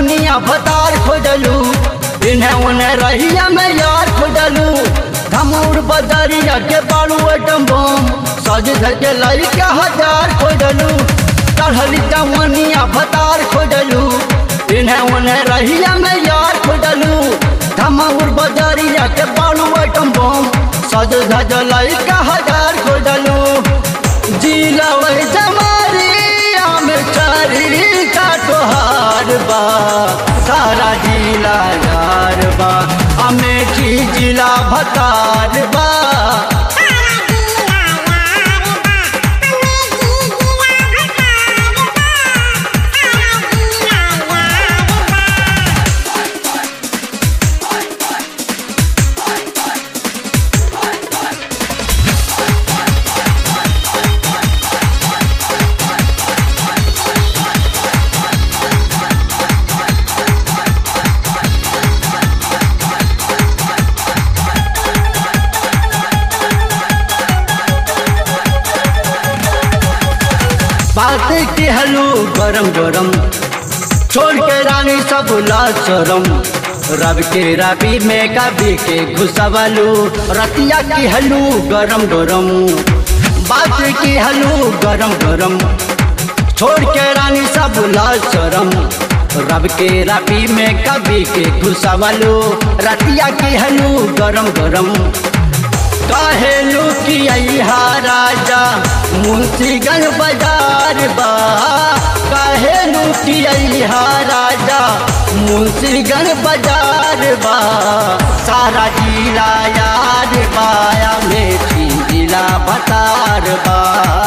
जवनिया भतार खोजलू इन्हें उन्हें रहिया में यार खोजलू धमूर बदरिया के बालू एटम बम सज धज के लड़का हजार खोजलू चढ़ली जवनिया भतार खोजलू इन्हें उन्हें रहिया में यार खोजलू धमूर बदरिया के बालू एटम बम सज धज लड़का हजार खोजलू जिला वही जमारिया में चारी का तोहार बा सारा जिला यार बा अमेठी जिला भतार बा बात की हलू गरम गरम छोड़ के रानी सब लाचरम रब के रबी में कभी के घुसवलू रतिया की हलू गरम गरम बात की हलू गरम गरम छोड़ के रानी सब लाचरम रब के रबी में कभी के घुसवलू रतिया की हलू गरम गरम काहेलू की अहा राजा मुंशीगंज बाजार बा काहेलू की अहा राजा मुंशीगंज बाजार बा सारा जिला यार बाया मेठी जिला बतार बा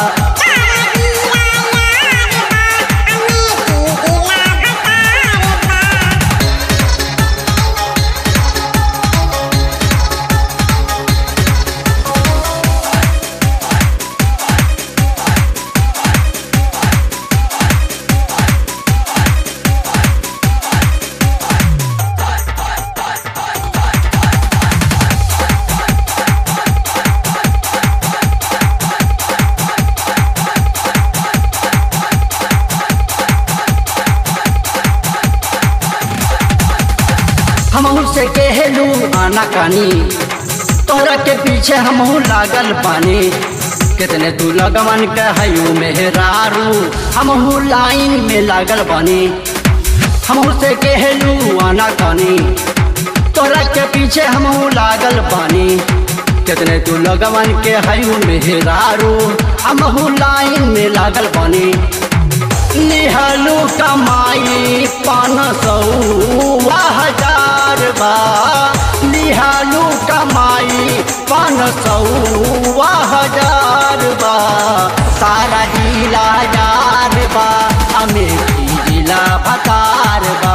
हमहू से कहलू आना कानी तोहरा के पीछे हमहू लागल पानी कितने तू लगमन कहयू मेहरारू हमहू लाइन में लागल बानी हमहू से कहलू आना कानी तोहरा के पीछे हमहू लागल पानी कितने तू लगमन के हयू मेहरारू हमहू लाइन में लागल बानी निहलू कमाई पान सौ हजार बा निहलू कमाई पान सौ हजार बा सारा जिला यार बा अमेठी जिला भतार बा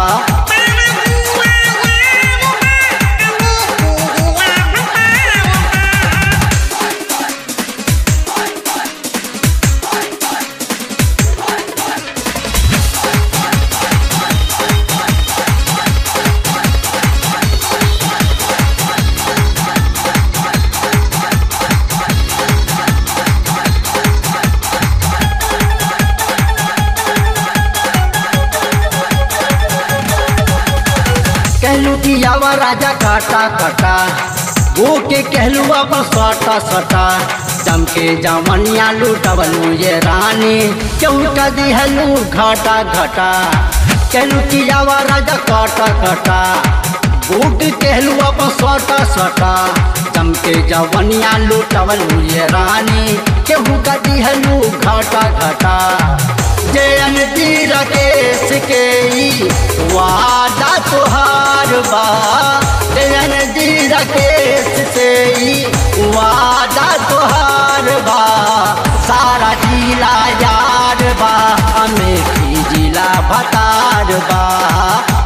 कहलू कि आवा राजा काटा काटा वो के कहलू अब सटा सटा चमके जमनिया लूटबलू ये रानी क्यों का दिहलू घाटा घटा कहलू कि आवा राजा काटा काटा बूट कहलू अब सटा सटा चमके जवनिया लूटबलू ये रानी केहू का दिहलू घाटा घटा जयन तीर केस के ई वादा तुहार बा जयन तीर केस से ई वादा तुहार बा सारा जिला यार बा अमेठी जिला भतार बा